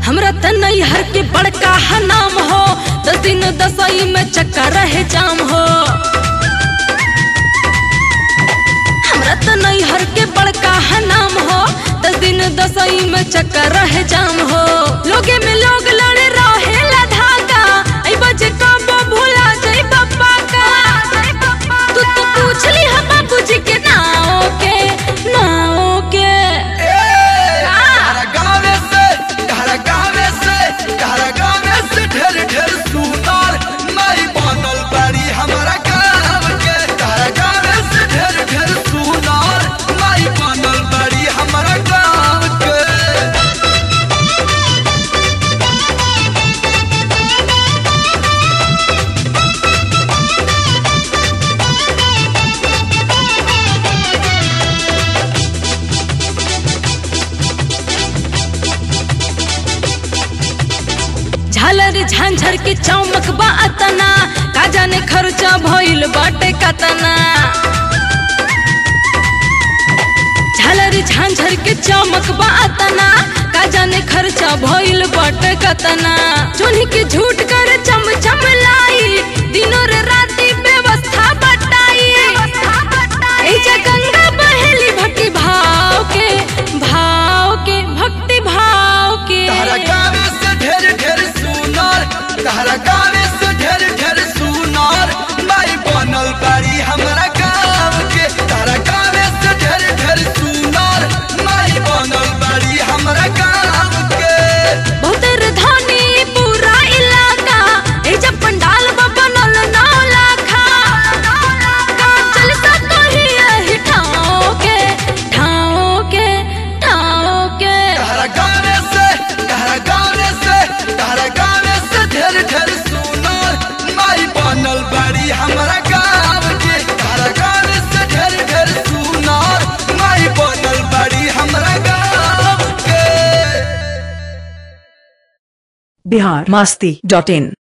हमरा त नैहर के बड़का है नाम हो दस दिन दसई में चक्कर रहे जाम हो हमरा त नैहर के बड़का है नाम हो दस दिन दसई में चक्कर रहे जाम हो लोगे में लोग लड़े रहे ला धागा आई बजे कब भूला जाई पप्पा का तू तो पूछ ली हम बाबूजी के नाव के नाव के तारा गावे से तारा गावे से तारा गावे से ढेर ढेर सुनार नहीं बनल बाड़ी हमारा गाँव के तारा गावे से ढेर ढेर सुनार नहीं बनल बाड़ी हमारा गाँव के झालर झांझर के चमक बा अतना का जाने खर्चा भइल बाटे कतना झालर झांझर के चमक बा अतना का जाने खर्चा भइल बाटे कतना चुन्ही के झूठ कर चम चम लाई दिनों रे राती व्यवस्था बटाई ए जे गंगा बहेली भक्ति भाव के भाव के भक्ति भाव के तारा गावे से ढेर ढेर सुनार तारा गावे से ढेर ढेर सुनार नहीं बनल बाड़ी हमारा गाँव के तारा गावे से ढेर ढेर सुनार नहीं बनल बाड़ी हमारा गाँव के बहुत धनी पूरा इलाका ए जब पंडाल बा बनल नौ लाखा का चल सकही एही ठाव के ठाव के ठाव के तारा गावे से तारा गावे से तारा गावे से ढेर ढेर सुनार नहीं बनल बाड़ी हमारा गाँव के तारा गावे से ढेर ढेर सुनार नहीं बनल बाड़ी हमारा गाँव के बिहार मस्ती डॉट इन